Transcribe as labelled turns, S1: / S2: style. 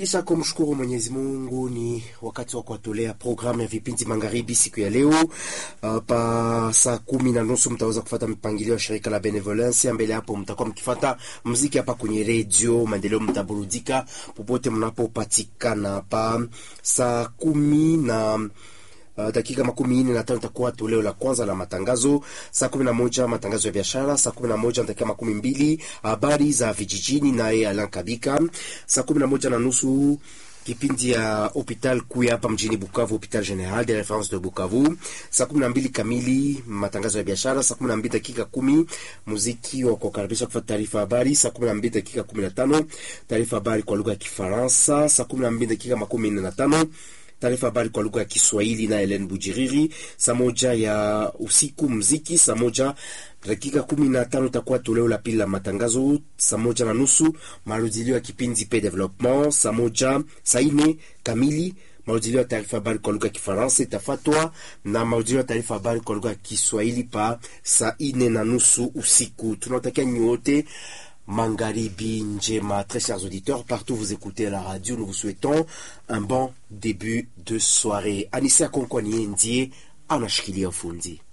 S1: Kisha kumshukuru Mwenyezi Mungu, ni wakati wa kuwatolea programu ya vipindi magharibi siku ya leo. Uh, pa saa kumi na nusu mtaweza kufata mpangilio wa shirika la Benevolence. Mbele hapo mtakuwa mkifata muziki hapa kwenye redio Maendeleo, mtaburudika popote mnapopatikana. Pa saa kumi na Uh, dakika makumi nne na tano itakuwa toleo la kwanza la matangazo. Saa kumi na moja matangazo ya biashara. Saa kumi na moja dakika makumi mbili habari za vijijini, naye Alan Kabika. Saa kumi na moja na nusu kipindi ya hopital kuu hapa mjini Bukavu, hopital general de reference de Bukavu. Saa kumi na mbili kamili matangazo ya biashara. Saa kumi na mbili dakika kumi muziki wa kukaribisha kufuata taarifa habari. Saa kumi na mbili dakika kumi na tano taarifa habari kwa lugha ya Kifaransa. Saa kumi na mbili dakika makumi nne na tano taarifa habari kwa lugha ya Kiswahili na Helen Bujiriri. Saa moja ya usiku mziki. Saa moja dakika kumi na tano itakuwa toleo la pili la matangazo. Saa moja na nusu marudilio ya kipindi pe development. Saa moja saa ine kamili marudilio ya taarifa habari kwa lugha ya Kifaransa itafatwa na marudilio ya taarifa habari kwa lugha ya Kiswahili pa saa ine na nusu usiku. Tunawatakia nyote Mangaribi Njema, très chers auditeurs, partout vous écoutez la radio, nous vous souhaitons un bon début de soirée. Anissa Konkwanie Ndie anashikilia ufundi.